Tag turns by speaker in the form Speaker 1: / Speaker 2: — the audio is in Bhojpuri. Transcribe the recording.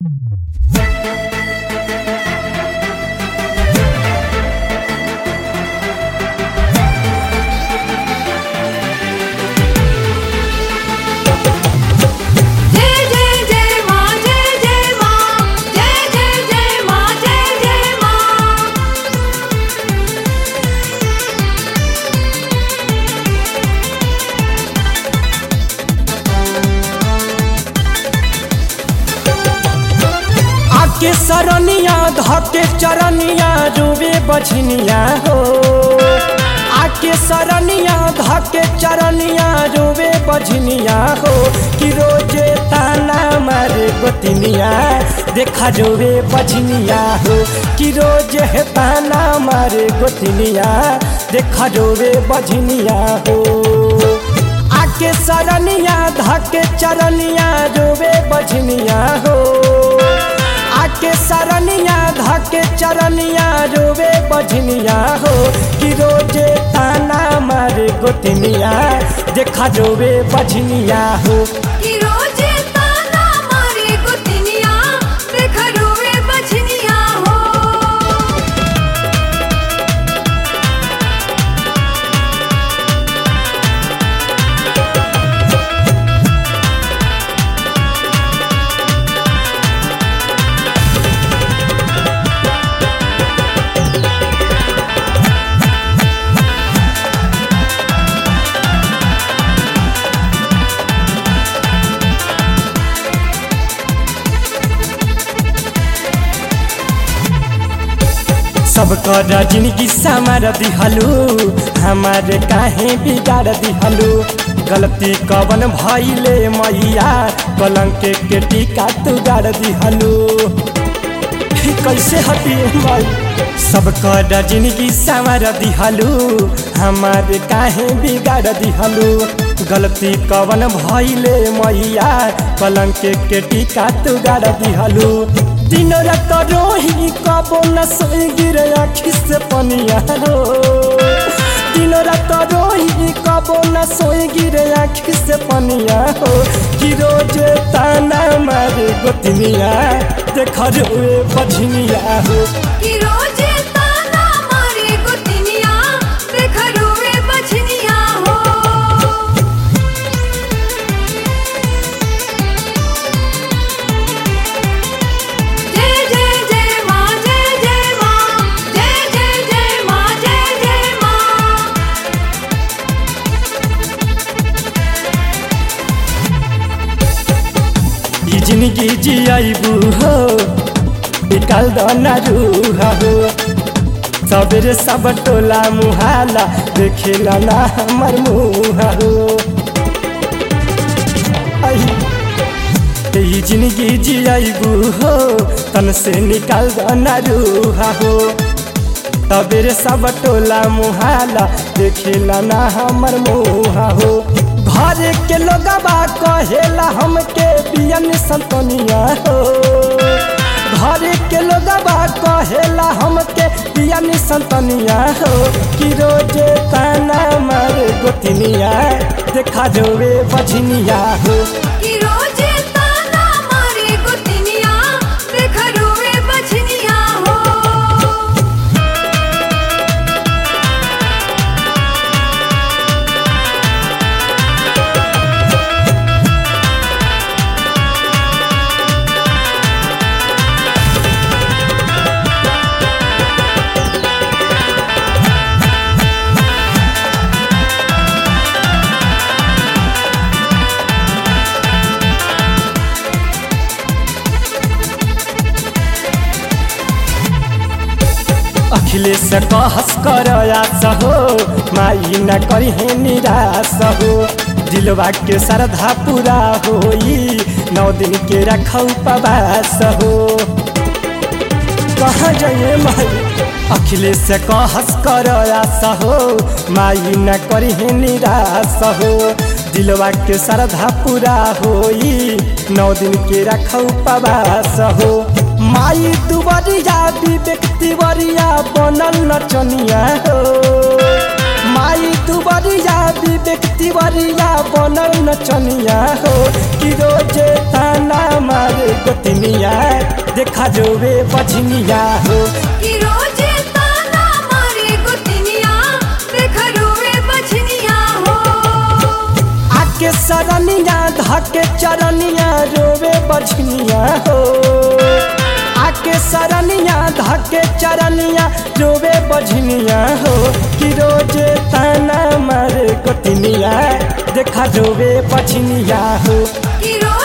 Speaker 1: जय जय जय माँ जय जय माँ जय जय जय माँ जय जय माँ
Speaker 2: आके सरनिया धके चरनिया रुवे बझनिया हो आके सरनिया धके चरनिया रुवे बझनिया हो कि रोजे ताना मारे गोतिनिया देखा जोवे बझनिया हो कि रोजे है ताना मारे गोतिनिया देखा जोवे बझनिया हो आके सरनिया धके चरनिया जोवे बझनिया हो आके सरनिया धके चरनिया रोवे बझनिया हो कि रोजे ताना मारे गोतनिया देखा जोवे बझनिया हो
Speaker 1: कि रोजे ताना मारे गुतनिया देखा रोवे बछनिया हो
Speaker 2: सबकर जिंदगी समार दिहलू हमारे काहे बिगाड़ दिहलू गलती कवन भइले मैया कलंक के टीका तू गाड़ दिहलू कैसे हटिए माई सबकर जिंदगी संवर दिहलू हमारे काहे बिगाड़ दिहलू गलती कवन भइले मैया कलंक के टीका तू गाड़ दिहलू दिन रात रोही कबो न सोई गिरे आखी से पनिया रो दिन रात रोही कबो न सोई गिरे आखी से पनिया हो कि रोज ताना मारे गोतनिया देख रोए बझनिया हो
Speaker 1: कि रोजे ताना मारे गुतनिया देखा रोवे बछनिया हो जय जय जय माँ जय जय माँ जय जय जय माँ जय जय माँ
Speaker 2: ई जिंदगी जियाबू हो निकाल दो ना रूहा हो सबेरे सब टोला मुहाला देखेला ना हमर मुहा हो आई, ई जिंदगी जियाबू हो तन से निकाल दो ना रूहा हो तबेरे सब टोला मुहाला देखेला ना हमर मुहा हो घर के लोगबा कहेला हमके बियन संतनिया हो घर के लोगबा कहेला हमके बियन संतनिया हो कि रोजे ताना मारे गोतनिया देखा जोवे बझनिया हो
Speaker 1: कि रोजे ताना मारे गुतनिया देखा रोवे बछनिया हो
Speaker 2: अखिलेश कहस कर आस हो माई न करी निराश हो दिलवा के श्रद्धा पूरा होई नौ दिन के रखौ उपवास हो कहाँ जाइए माई अखिलेश कहस कर आस हो माई न करी निराश हो दिलवा के श्रद्धा पूरा होई नौ दिन के रखौ उपवास हो माई दुबरिया विवेक तिवरिया बनल नचनिया हो माई दुबरिया विवेक तिवरिया बनल नचनिया हो कि रोजे ताना मारे गोतनिया देखा जोवे बछनिया हो
Speaker 1: कि रोजे ताना मारे गुतनिया देखा रोवे बछनिया हो
Speaker 2: आके सरनिया धके चरनिया रोवे बछनिया हो आके सरनिया धके चरनिया रोवे बझनिया हो कि रोजे ताना मारे गोतनिया देखा जोवे बछनिया हो
Speaker 1: कि रोजे